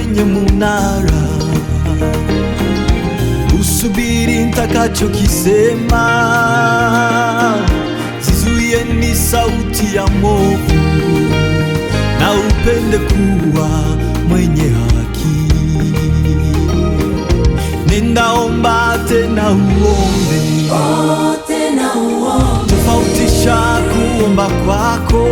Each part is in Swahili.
kwenye munara, usubiri nitakachokisema, zizuie ni sauti ya movu, na upende kuwa mwenye haki. Ninaomba tena uombe tena uombe, tofautisha kuomba kwako,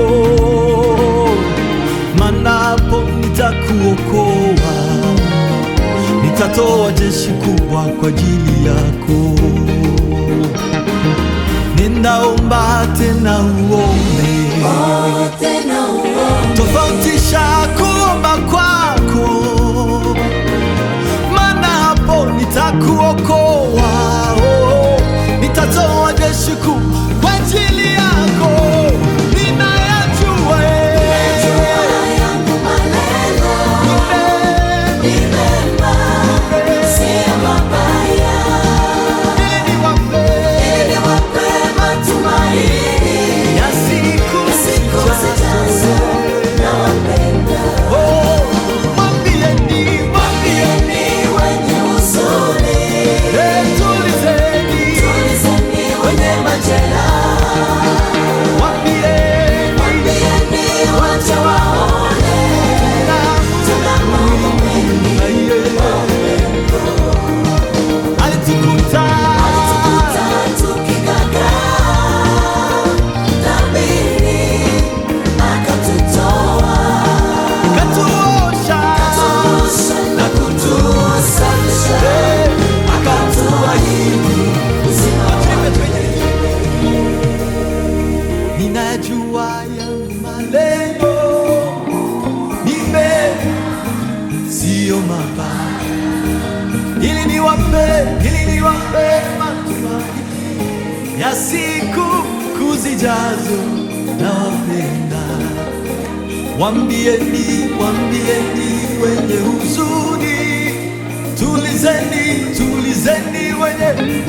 manapo nitakuokoa, nitatoa jeshi kubwa kwa ajili yako. Ninaomba tena uombe, tena uombe, tofautisha kuomba kwako, maana hapo nitakuokoa, oh, nitatoa jeshi kubwa kwa ajili yako. Ninayajua eh, yangu malengo ni ni mema, sio mabaya, mema, niwape ili wape matumaini ya siku siku zijazo. zijazo. Nawapenda, Oh, mwambieni, mwambieni, ni wenye huzuni, eh, tulizeni, tulizeni wenye majeraha, mwambieni, mwambieni waje waone tuna Mungu mwingi alitukuta katuosha na kutusafisha akatuahidi ninajua yangu malengo ni mema, siyo mabaya, ili niwape ili niwape matumaini ya siku kuzijazo. Nawapenda, wambieni, wambieni wenye huzuni, tulizeni, tulizeni wenye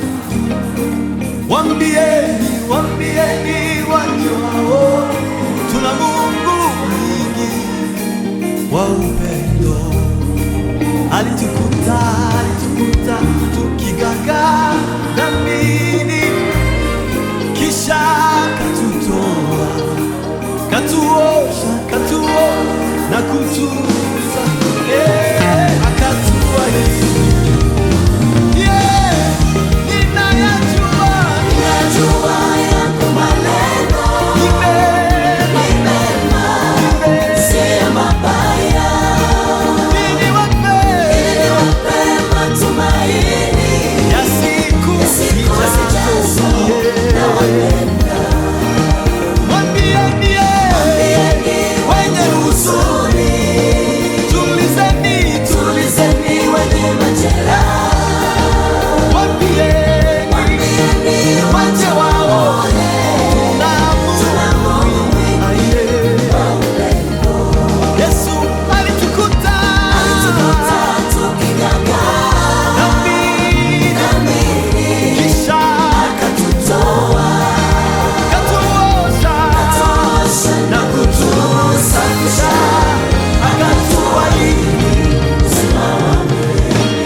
Wambieni, wambieni wajao, tuna Mungu mwingi wa upendo. Alitukuta, alitukuta tukigaga dhambini, kisha katutoa, katuosha, katuo na kutuza, eh, akatuahidi Yeah, ninayajua Najua yako malengo ni mema, ni mema, ni mema. sio mabaya, Ili wape ili wape matumaini ya siku siku zijazo. zijazo. Yeah. Nawapenda, Mwambieni, yeah, mwambieni wenye huzuni, tulizeni, tulizeni wenye majeraha, mwambieni, mwambieni waje waone tuna Mungu mwingi wa upendo. Yesu alitukuta Alitukuta tukigagaa dhambini, dhambini, kisha akatutoa, katuosha tosha na kutusafisha, akatuahidi uzima wa milele.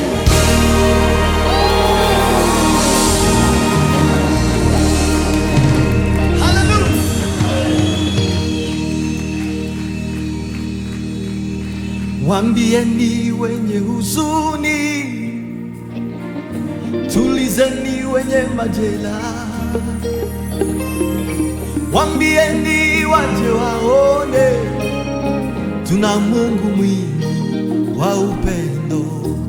Haleluya. Wambieni wenye huzuni, tulizeni wenye majeraha. Wambieni waje waone, tuna Mungu mwingi wa upendo.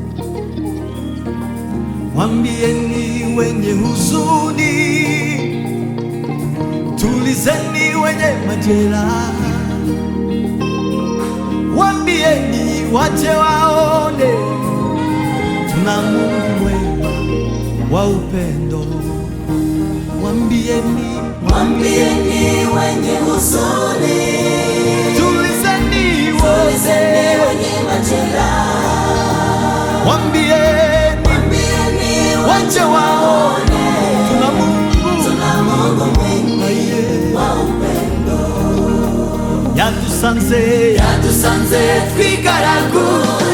Wambieni wenye huzuni, tulizeni wenye majeraha. Wambieni waje waone, tuna Mungu mwema wa upendo. Wambieni, Mwambieni wenye huzuni, tulizeni tulizeni wote. wenye majeraha, Wambieni mwambieni waje waje waone, waone tuna Mungu tuna Mungu mwingi aliye wa upendo. yatus yadusanze yadusanze twigaraguye